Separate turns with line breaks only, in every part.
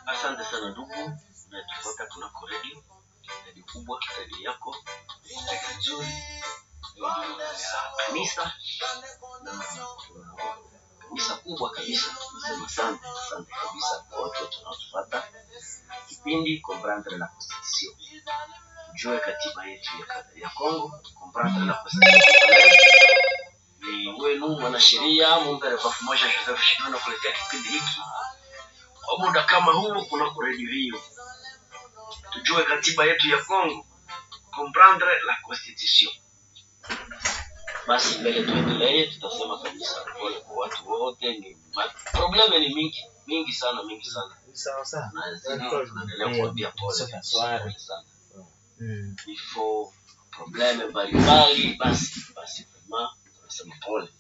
Asante sana ndugu unayetufuata kunako redio redio kubwa, redio yako, redio nzuri, redio ya kanisa na kanisa kubwa kabisa. Nasema asante, asante kabisa kwa watu wote wanaotufuata kipindi Comprendre la Constitution, tujue katiba yetu ya, ya Congo. Comprendre la Constitution congolaise ni wenu mwanasheria Mumbere Bafu Moja Joseph Shimano kuletea kipindi hiki kwa muda kama huu kunako redio hiyo, tujue katiba yetu ya Congo, comprendre la constitution. Basi mbele tuendelee, tutasema kabisa pole kwa watu wote. Ni ma- probleme ni mingi mingi sana mingi sana,
sawa sawa
na zidi tunaendelea kuambia pole kabisa, pole sana
Mm.
vifo probleme mbalimbali, basi basi vraiment tunasema pole.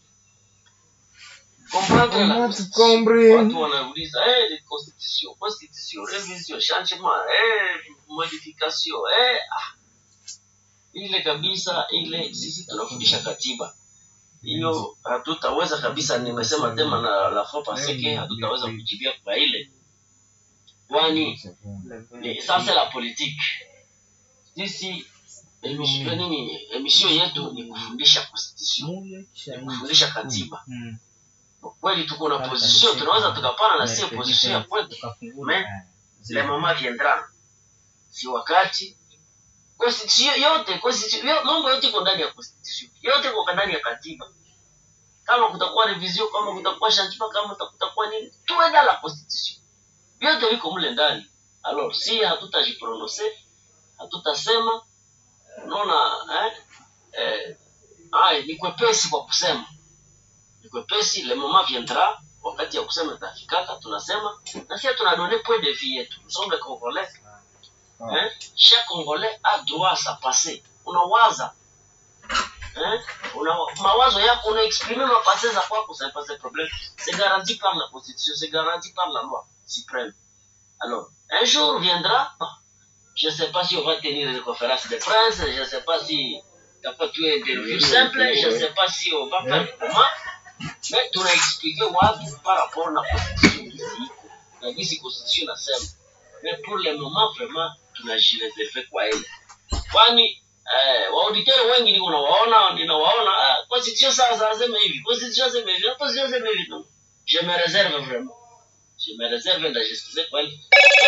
Comprendre la constitution. Watu wanauliza eh, ni constitution, constitution, revision, changement, eh, modification, eh, ah. Ile kabisa ile sisi tunafundisha katiba. Hiyo hatutaweza kabisa, nimesema tema na la fois passé que hatutaweza kujibia kwa ile. Kwani ni sasa la politique. Sisi emission nini emission yetu ni kufundisha constitution, ni kufundisha katiba.
Mm.
Kwa kweli tuko na position, tunaweza tukapana na sio position ya kwetu. Mais le moment viendra, si wakati constitution yote constitution yo- mambo yote iko ndani ya constitution, yote iko ndani ya katiba. Kama kutakuwa revision, kama kutakuwa changement, kama kuta- kutakuwa nini, tuwe dans la constitution, vyote viko mle ndani. Alors si hatutajiprononcer, hatutasema, unaona eh, eh, ay, ni kwepesi kwa kusema ni kwepesi, le moment viendra, wakati ya kusema itafikaka, tunasema na sisi tunadonne point de vue yetu. Nous sommes les Congolais. Hein? Chaque Congolais a droit à sa passé. Unawaza hein? Una, mawazo yako una exprimer ma passé za kwako, c'est pas un problème. C'est garanti par la constitution, c'est garanti par la loi suprême. Alors, un jour viendra, je ne sais pas si on va tenir une conférence de presse, je ne sais pas si takuwa tu interview simple, je ne sais pas si on va faire comment, mais tunaexplique watu par rapport na constitution gisi iko na gisi constitution nasema, mais pour le moment vraiment tunajireserve kwa ile, kwani eh, waauditeur wengi niko nawaona ninawaona ah, constitution sasa aseme hivi, constitution aseme hivi, constitution aseme hivi, non, je me réserve vraiment, je me réserve ndajiskize kwa ile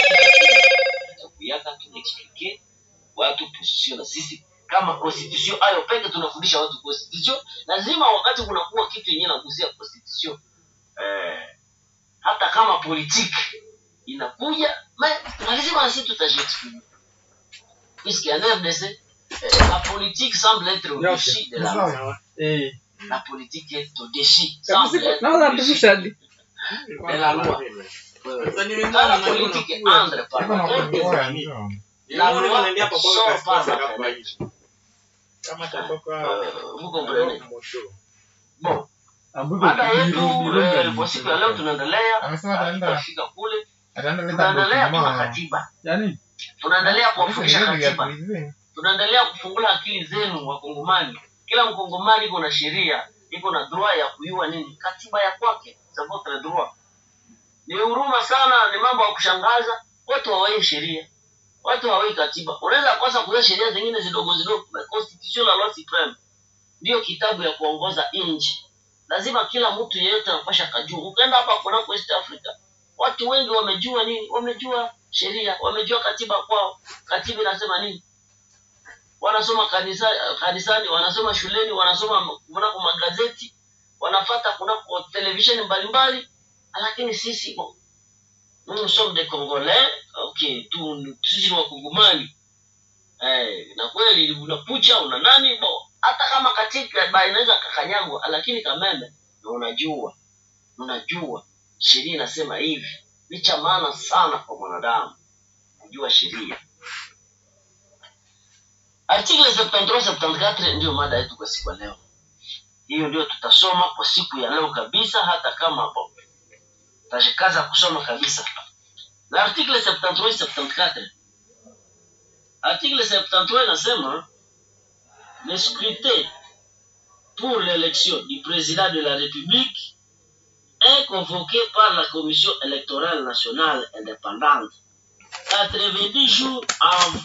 kuyaka tunaexplique watu position na sisi kama constitution ayo peke tunafundisha watu constitution lazima wakati kunakuwa kitu yenyewe nagusia constitution eh, hata kama politique inakuja mais lazima sisi tutajiexprime puisque en RDC eh, la politique semble être au-dessus de la loi
Eh.
la politique est au-dessus semble être
Naona
au-dessus
artificial.
de la loi Quand la politique entre par la loi, la loi sort par la fenêtre. Euh, vous comprenez bon mada yetu eh, kwa siku ya leo tunaendelea
Amesema ataenda
tutafika kule
ataenda leta
tunaendelea tuna
document.
katiba
Yaani
tunaendelea
Sasa
kuwafundisha
hivi vya
katiba
kuizi.
tunaendelea kufungula akili zenu wakongomani kila mkongomani iko na sheria iko na droit ya kuyua nini katiba ya kwake c'est votre droit ni huruma sana ni mambo ya kushangaza watu hawai sheria watu hawai katiba unaweza kosa kujua sheria zingine zidogo zidogo na constitution la loi supreme ndio kitabu ya kuongoza nchi lazima kila mtu yeyote anapasha kajua ukaenda hapa kunako east africa watu wengi wamejua nini wamejua sheria wamejua katiba kwao katiba inasema nini wanasoma kanisa, kanisani wanasoma shuleni wanasoma kunako magazeti wanafata kunako televisheni mbalimbali lakini sisi bon, nous sommes des congolais okay tu sisi ni wakongomani eh, na kweli unakucha una nani bo hata kama katika ba inaweza kakanyagwa lakini kameme na unajua unajua sheria inasema hivi ni cha maana sana kwa mwanadamu kujua sheria article 73 74 ndio mada yetu kwa siku ya leo hiyo ndio tutasoma kwa siku ya leo kabisa hata kama bo tajikaza kusoma kabisa l'article 73 74 article 73 inasema le scrutin pour l'élection du président de la république est convoqué par la Commission électorale nationale indépendante 90 jours avant